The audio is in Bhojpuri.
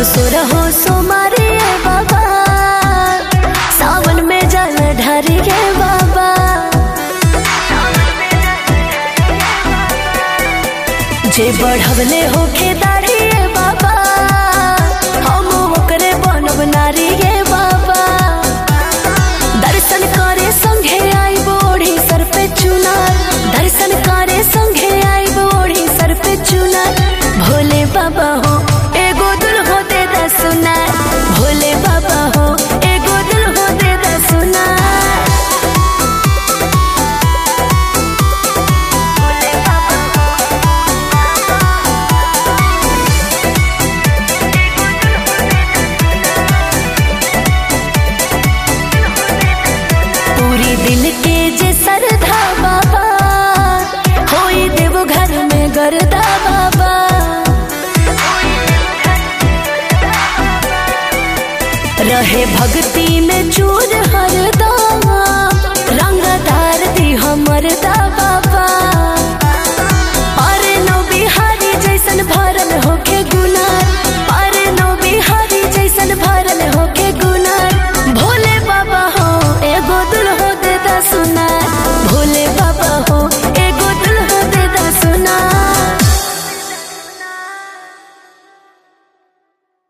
सुर हो सुमारी बाबा सावन में जल ढारी गे बाबा जे बढ़वले होके दाढ़ी रे बाबा हम ओकरे बनब नारी गे बाबा दर्शन करे संघे आई बोढ़ी सर पे चुनार दर्शन करे संघे आई बोढ़ी सर पे चुनार भोले बाबा हो एगो दुल हो दे दा सुनार भोले बाबा हो एगो दुल हो दे दा सुनार भोले बाबा पूरी दिल के जे सरधा बाबा होई देव घर में गरदा बाबा रहे भक्ति